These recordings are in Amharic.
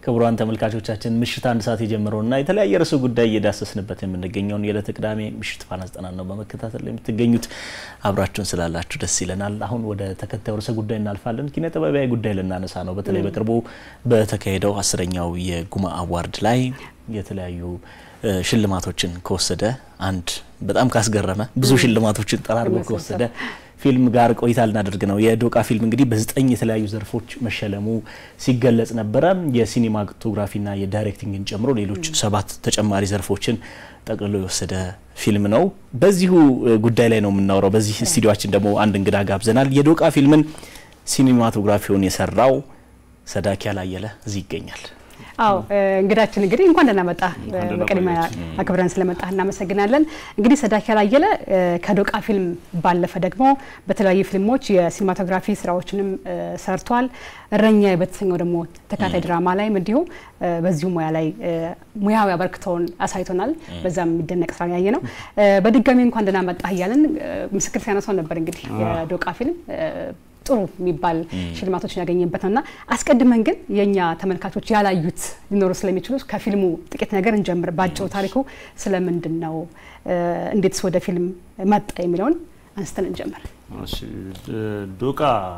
ክቡራን ተመልካቾቻችን ምሽት አንድ ሰዓት የጀመረውና የተለያየ ርዕሰ ጉዳይ እየዳሰስንበት የምንገኘውን የዕለተ ቅዳሜ ምሽት ፋና ዘጠና ነው በመከታተል ላይ የምትገኙት። አብራችሁን ስላላችሁ ደስ ይለናል። አሁን ወደ ተከታዩ ርዕሰ ጉዳይ እናልፋለን። ኪነ ጥበባዊ ጉዳይ ልናነሳ ነው። በተለይ በቅርቡ በተካሄደው አስረኛው የጉማ አዋርድ ላይ የተለያዩ ሽልማቶችን ከወሰደ አንድ በጣም ካስገረመ ብዙ ሽልማቶችን ጠራርጎ ከወሰደ ፊልም ጋር ቆይታ ልናደርግ ነው። የዶቃ ፊልም እንግዲህ በዘጠኝ የተለያዩ ዘርፎች መሸለሙ ሲገለጽ ነበረ። የሲኒማቶግራፊና የዳይሬክቲንግን ጨምሮ ሌሎች ሰባት ተጨማሪ ዘርፎችን ጠቅልሎ የወሰደ ፊልም ነው። በዚሁ ጉዳይ ላይ ነው የምናወራው። በዚህ ስቱዲዮችን ደግሞ አንድ እንግዳ ጋብዘናል። የዶቃ ፊልምን ሲኒማቶግራፊውን የሰራው ሰዳኪያል አየለ እዚህ ይገኛል። አዎ እንግዳችን እንግዲህ እንኳን ደህና መጣ። በቅድሚያ አክብረን ስለመጣ እናመሰግናለን። እንግዲህ ሰዳኪያል አየለ ከዶቃ ፊልም ባለፈ ደግሞ በተለያዩ ፊልሞች የሲኒማቶግራፊ ስራዎችንም ሰርቷል። እረኛ በተሰኘው ደግሞ ተካታይ ድራማ ላይም እንዲሁ በዚሁ ሙያ ላይ ሙያዊ አበርክቶውን አሳይቶናል። በዛም የሚደነቅ ስራ ያየ ነው። በድጋሚ እንኳን ደህና መጣ እያለን ምስክር ሲያነሳው ነበር እንግዲህ የዶቃ ፊልም ጥሩ የሚባል ሽልማቶችን ያገኘበት ነው እና አስቀድመን ግን የእኛ ተመልካቾች ያላዩት ሊኖሩ ስለሚችሉ ከፊልሙ ጥቂት ነገር እንጀምር። በአጭሩ ታሪኩ ስለምንድን ነው፣ እንዴትስ ወደ ፊልም መጣ የሚለውን አንስተን እንጀምር። ዶቃ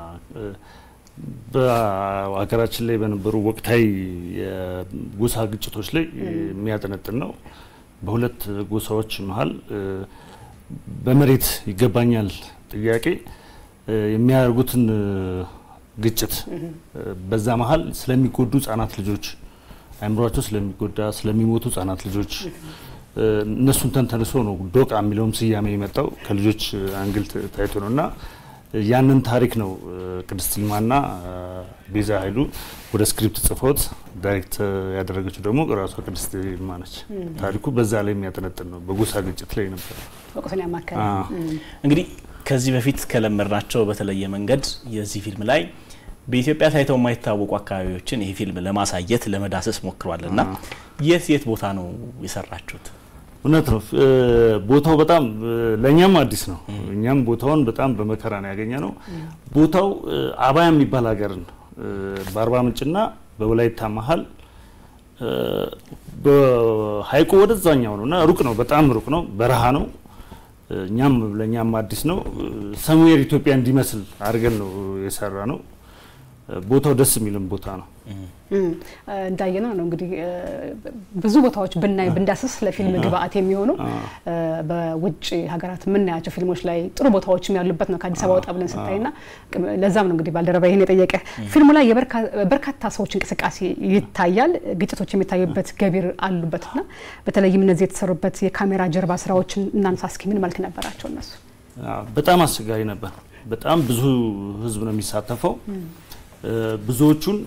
በሀገራችን ላይ በነበሩ ወቅታዊ የጎሳ ግጭቶች ላይ የሚያጠነጥን ነው። በሁለት ጎሳዎች መሀል በመሬት ይገባኛል ጥያቄ የሚያደርጉትን ግጭት በዛ መሀል ስለሚጎዱ ህጻናት ልጆች አእምሯቸው ስለሚጎዳ ስለሚሞቱ ህጻናት ልጆች እነሱን ተንተንሶ ነው ዶቃ የሚለውም ስያሜ የመጣው ከልጆች አንግል ታይቶ ነው እና ያንን ታሪክ ነው ቅድስት ይልማና ቤዛ ኃይሉ ወደ ስክሪፕት ጽፎት ዳይሬክት ያደረገችው ደግሞ ራሷ ቅድስት ይልማ ነች። ታሪኩ በዛ ላይ የሚያጠነጥን ነው። በጎሳ ግጭት ላይ ነበር ወቅቱን ያማከለ እንግዲህ ከዚህ በፊት ከለመድናቸው በተለየ መንገድ የዚህ ፊልም ላይ በኢትዮጵያ ታይተው የማይታወቁ አካባቢዎችን ይህ ፊልም ለማሳየት ለመዳሰስ ሞክሯል እና የት የት ቦታ ነው የሰራችሁት? እውነት ነው። ቦታው በጣም ለእኛም አዲስ ነው። እኛም ቦታውን በጣም በመከራ ነው ያገኘ ነው። ቦታው አባያ የሚባል ሀገርን በአርባ ምንጭና በወላይታ መሀል በሀይቁ ወደዛኛው ነው እና ሩቅ ነው፣ በጣም ሩቅ ነው፣ በረሃ ነው። እኛም ለእኛም አዲስ ነው። ሰሙዌር ኢትዮጵያ እንዲመስል አድርገን ነው የሰራ ነው። ቦታው ደስ የሚልም ቦታ ነው። እንዳየነው ነው እንግዲህ ብዙ ቦታዎች ብናይ ብንዳስስ ለፊልም ግብአት የሚሆኑ በውጭ ሀገራት የምናያቸው ፊልሞች ላይ ጥሩ ቦታዎችም ያሉበት ነው ከአዲስ አበባ ወጣ ብለን ስታይና ለዛም ነው እንግዲህ ባልደረባ ይህን የጠየቀ ፊልሙ ላይ የበርካታ ሰዎች እንቅስቃሴ ይታያል። ግጭቶች የሚታዩበት ገቢር አሉበትና በተለይም እነዚህ የተሰሩበት የካሜራ ጀርባ ስራዎችን እናንሳ እስኪ ምን መልክ ነበራቸው እነሱ? በጣም አስቸጋሪ ነበር። በጣም ብዙ ህዝብ ነው የሚሳተፈው። ብዙዎቹን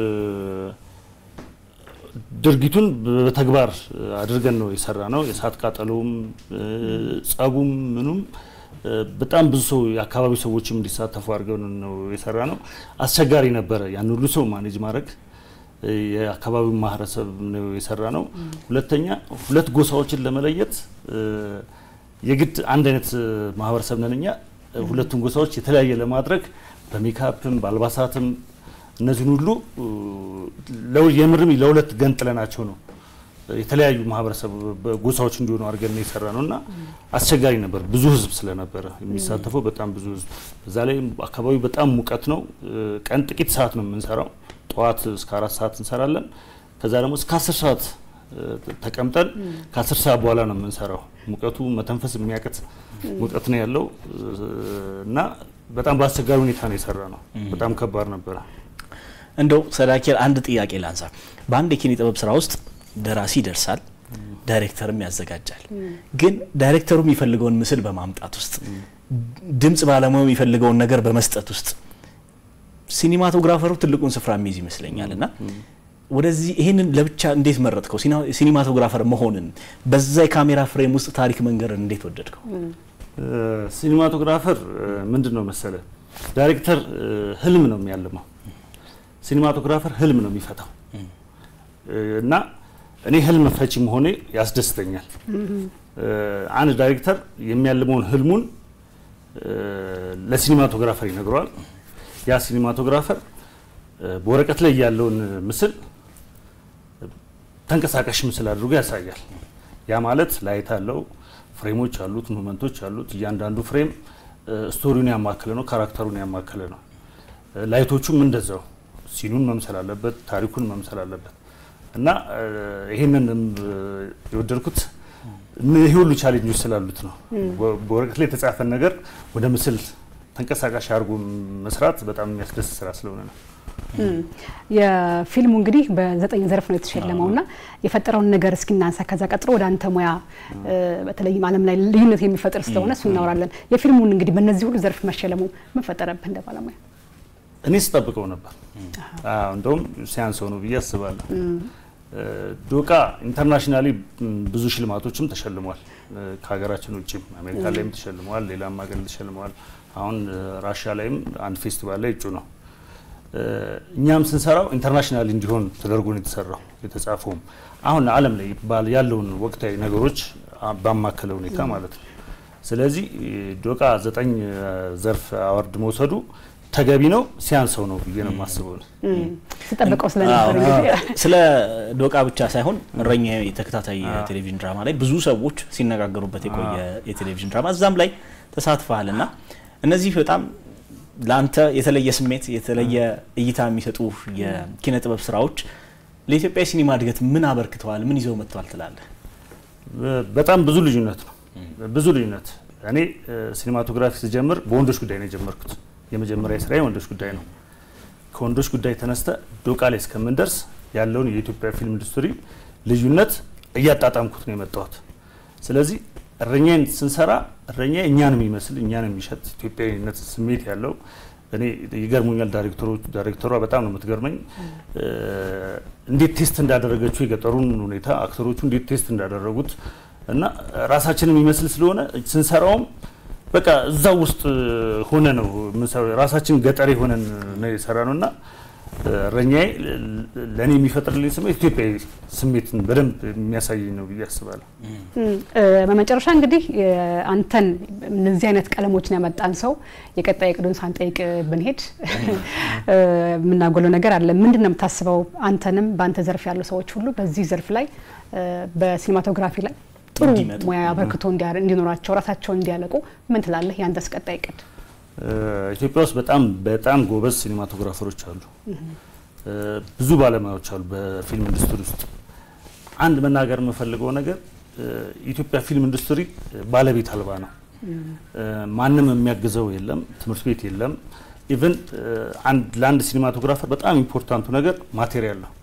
ድርጊቱን በተግባር አድርገን ነው የሰራ ነው። የእሳት ቃጠሎውም ጸቡም ምኑም በጣም ብዙ ሰው የአካባቢው ሰዎችም እንዲሳተፉ አድርገን ነው የሰራ ነው። አስቸጋሪ ነበረ ያን ሁሉ ሰው ማኔጅ ማድረግ። የአካባቢው ማህበረሰብ ነው የሰራ ነው። ሁለተኛ ሁለት ጎሳዎችን ለመለየት የግድ አንድ አይነት ማህበረሰብ ነን እኛ። ሁለቱን ጎሳዎች የተለያየ ለማድረግ በሜካፕም በአልባሳትም እነዚህን ሁሉ የምርም ለሁለት ገንጥለናቸው ነው የተለያዩ ማህበረሰብ ጎሳዎች እንዲሆኑ አድርገን የሰራ ነው እና አስቸጋሪ ነበር። ብዙ ህዝብ ስለነበረ የሚሳተፈው በጣም ብዙ ህዝብ። እዛ ላይ አካባቢው በጣም ሙቀት ነው። ቀን ጥቂት ሰዓት ነው የምንሰራው። ጠዋት እስከ አራት ሰዓት እንሰራለን። ከዛ ደግሞ እስከ አስር ሰዓት ተቀምጠን ከአስር ሰዓት በኋላ ነው የምንሰራው። ሙቀቱ መተንፈስ የሚያቅት ሙቀት ነው ያለው እና በጣም በአስቸጋሪ ሁኔታ ነው የሰራ ነው። በጣም ከባድ ነበረ። እንደው ሰዳኪያል አንድ ጥያቄ ላንሳ። በአንድ የኪነ ጥበብ ስራ ውስጥ ደራሲ ይደርሳል፣ ዳይሬክተርም ያዘጋጃል። ግን ዳይሬክተሩ የሚፈልገውን ምስል በማምጣት ውስጥ፣ ድምጽ ባለሙያው የሚፈልገውን ነገር በመስጠት ውስጥ ሲኒማቶግራፈሩ ትልቁን ስፍራ የሚይዝ ይመስለኛል እና ወደዚህ ይህንን ለብቻ እንዴት መረጥከው? ሲኒማቶግራፈር መሆንን በዛ የካሜራ ፍሬም ውስጥ ታሪክ መንገርን እንዴት ወደድከው? ሲኒማቶግራፈር ምንድን ነው መሰለ፣ ዳይሬክተር ህልም ነው የሚያልመው፣ ሲኒማቶግራፈር ህልም ነው የሚፈታው እና እኔ ህልም ፈቺ መሆኔ ያስደስተኛል። አንድ ዳይሬክተር የሚያልመውን ህልሙን ለሲኒማቶግራፈር ይነግረዋል። ያ ሲኒማቶግራፈር በወረቀት ላይ ያለውን ምስል ተንቀሳቃሽ ምስል አድርጎ ያሳያል። ያ ማለት ላይት አለው፣ ፍሬሞች አሉት፣ ሙመንቶች አሉት። እያንዳንዱ ፍሬም ስቶሪውን ያማከለ ነው፣ ካራክተሩን ያማከለ ነው። ላይቶቹም እንደዛው ሲኑን መምሰል አለበት፣ ታሪኩን መምሰል አለበት እና ይህንን የወደድኩት ይህ ሁሉ ቻሌንጆች ስላሉት ነው። በወረቀት ላይ የተጻፈን ነገር ወደ ምስል ተንቀሳቃሽ አድርጎ መስራት በጣም የሚያስደስት ስራ ስለሆነ ነው። የፊልሙ እንግዲህ በዘጠኝ ዘርፍ ነው የተሸለመው እና የፈጠረውን ነገር እስኪ እናንሳ። ከዛ ቀጥሎ ወደ አንተ ሙያ በተለይም ዓለም ላይ ልዩነት የሚፈጥር ስለሆነ እሱ እናወራለን። የፊልሙን እንግዲህ በእነዚህ ሁሉ ዘርፍ መሸለሙ ምን ፈጠረብህ እንደ ባለሙያ? እኔ ስጠብቀው ነበር። እንደውም ሲያንሰው ነው ብዬ አስባለሁ። ዶቃ ኢንተርናሽናሊ ብዙ ሽልማቶችም ተሸልሟል። ከሀገራችን ውጭም አሜሪካ ላይም ተሸልመዋል፣ ሌላም ሀገር ተሸልመዋል። አሁን ራሻ ላይም አንድ ፌስቲቫል ላይ እጩ ነው። እኛም ስንሰራው ኢንተርናሽናል እንዲሆን ተደርጎ ነው የተሰራው። የተጻፈውም አሁን ዓለም ላይ ያለውን ወቅታዊ ነገሮች ባማከለ ሁኔታ ማለት ነው። ስለዚህ ዶቃ ዘጠኝ ዘርፍ አዋርድ መውሰዱ ተገቢ ነው፣ ሲያንሰው ነው ብዬ ነው የማስበው። ስጠብቀው ስለነበር ስለ ዶቃ ብቻ ሳይሆን እረኛ የተከታታይ የቴሌቪዥን ድራማ ላይ ብዙ ሰዎች ሲነጋገሩበት የቆየ የቴሌቪዥን ድራማ እዛም ላይ ተሳትፈሃል እና እነዚህ በጣም ለአንተ የተለየ ስሜት የተለየ እይታ የሚሰጡ የኪነ ጥበብ ስራዎች ለኢትዮጵያ የሲኒማ እድገት ምን አበርክተዋል? ምን ይዘው መጥተዋል ትላለህ? በጣም ብዙ ልዩነት ነው። ብዙ ልዩነት እኔ ሲኒማቶግራፊ ስጀምር በወንዶች ጉዳይ ነው የጀመርኩት። የመጀመሪያ ስራ ወንዶች ጉዳይ ነው። ከወንዶች ጉዳይ ተነስተ ዶቃ ላይ እስከምንደርስ ያለውን የኢትዮጵያ ፊልም ኢንዱስትሪ ልዩነት እያጣጣምኩት ነው የመጣሁት። ስለዚህ እረኛን ስንሰራ እረኛ እኛን የሚመስል እኛን የሚሸጥ ኢትዮጵያዊነት ስሜት ያለው እኔ ይገርሙኛል። ዳይሬክተሮቹ ዳይሬክተሯ በጣም ነው የምትገርመኝ። እንዴት ቴስት እንዳደረገችው የገጠሩን ሁኔታ አክተሮቹ እንዴት ቴስት እንዳደረጉት እና ራሳችንን የሚመስል ስለሆነ ስንሰራውም በቃ እዛው ውስጥ ሆነ ነው ራሳችን ገጠር ሆነን ነው የሰራ ነው እና እረኛዬ ለእኔ የሚፈጥርልኝ ስሜት ኢትዮጵያዊ ስሜትን በደንብ የሚያሳየኝ ነው ብዬ አስባለሁ። በመጨረሻ እንግዲህ አንተን እነዚህ አይነት ቀለሞችን ያመጣን ሰው የቀጣይ እቅዱን ሳንጠይቅ ብንሄድ የምናጎለው ነገር አለ። ምንድን ነው የምታስበው? አንተንም በአንተ ዘርፍ ያሉ ሰዎች ሁሉ በዚህ ዘርፍ ላይ በሲኒማቶግራፊ ላይ ጥሩ ሙያ አበርክቶ እንዲኖራቸው ራሳቸውን እንዲያለቁ ምን ትላለህ? ያንተስ ቀጣይ እቅድ? ኢትዮጵያ ውስጥ በጣም በጣም ጎበዝ ሲኒማቶግራፈሮች አሉ። ብዙ ባለሙያዎች አሉ በፊልም ኢንዱስትሪ ውስጥ። አንድ መናገር የምፈልገው ነገር የኢትዮጵያ ፊልም ኢንዱስትሪ ባለቤት አልባ ነው። ማንም የሚያግዘው የለም፣ ትምህርት ቤት የለም። ኢቨን ለአንድ ሲኒማቶግራፈር በጣም ኢምፖርታንቱ ነገር ማቴሪያል ነው።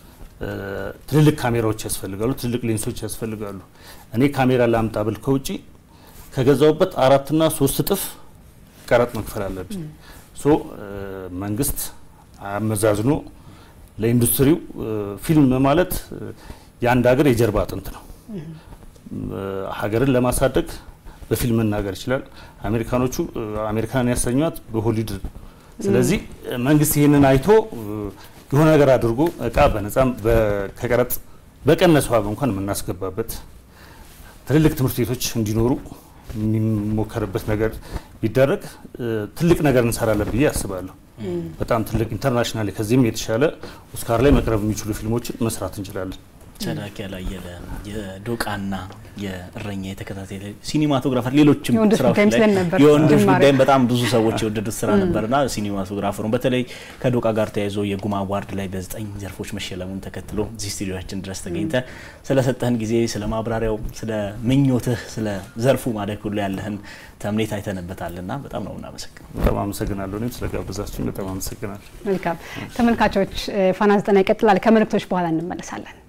ትልልቅ ካሜራዎች ያስፈልጋሉ፣ ትልልቅ ሌንሶች ያስፈልጋሉ። እኔ ካሜራ ላምጣ ብል ከውጪ ከገዛውበት አራትና ሶስት እጥፍ ቀረጥ መክፈል አለብኝ። ሶ መንግስት አመዛዝኖ ለኢንዱስትሪው ፊልም ማለት የአንድ ሀገር የጀርባ አጥንት ነው። ሀገርን ለማሳደግ በፊልም መናገር ይችላል። አሜሪካኖቹ አሜሪካን ያሰኟት በሆሊውድ ስለዚህ መንግስት ይህንን አይቶ የሆነ ነገር አድርጎ እቃ በነጻም ከቀረጥ በቀነሰ ዋጋ እንኳን የምናስገባበት ትልልቅ ትምህርት ቤቶች እንዲኖሩ የሚሞከርበት ነገር ቢደረግ ትልቅ ነገር እንሰራለን ብዬ አስባለሁ። በጣም ትልቅ ኢንተርናሽናል ከዚህም የተሻለ ኦስካር ላይ መቅረብ የሚችሉ ፊልሞችን መስራት እንችላለን። ሰዳክ ያላየለ የዶቃና የእረኛ የተከታታይ ሲኒማቶግራፈር ሌሎችም የወንዶች ስራዎች ጉዳይም ላይ ስለን ነበር የወንዶች ጅማሬ። ጉዳይም በጣም ብዙ ሰዎች የወደዱት ስራ ነበርና ሲኒማቶግራፈሩን በተለይ ከዶቃ ጋር ተያይዞ የጉማ አዋርድ ላይ በዘጠኝ ዘርፎች መሸለሙን ተከትሎ እዚህ ስቱዲዮችን ድረስ ተገኝተ ስለሰጠህን ጊዜ ስለ ማብራሪያው፣ ስለ ምኞትህ፣ ስለ ዘርፉ ማደግ ሁሉ ያለህን ተምኔት አይተንበታልና በጣም ነው እናመሰግነው። በጣም አመሰግናለሁ። እኔም ስለጋበዛችሁኝ በጣም አመሰግናለሁ። መልካም ተመልካቾች፣ ፋና ዘጠና ይቀጥላል። ከመልእክቶች በኋላ እንመለሳለን።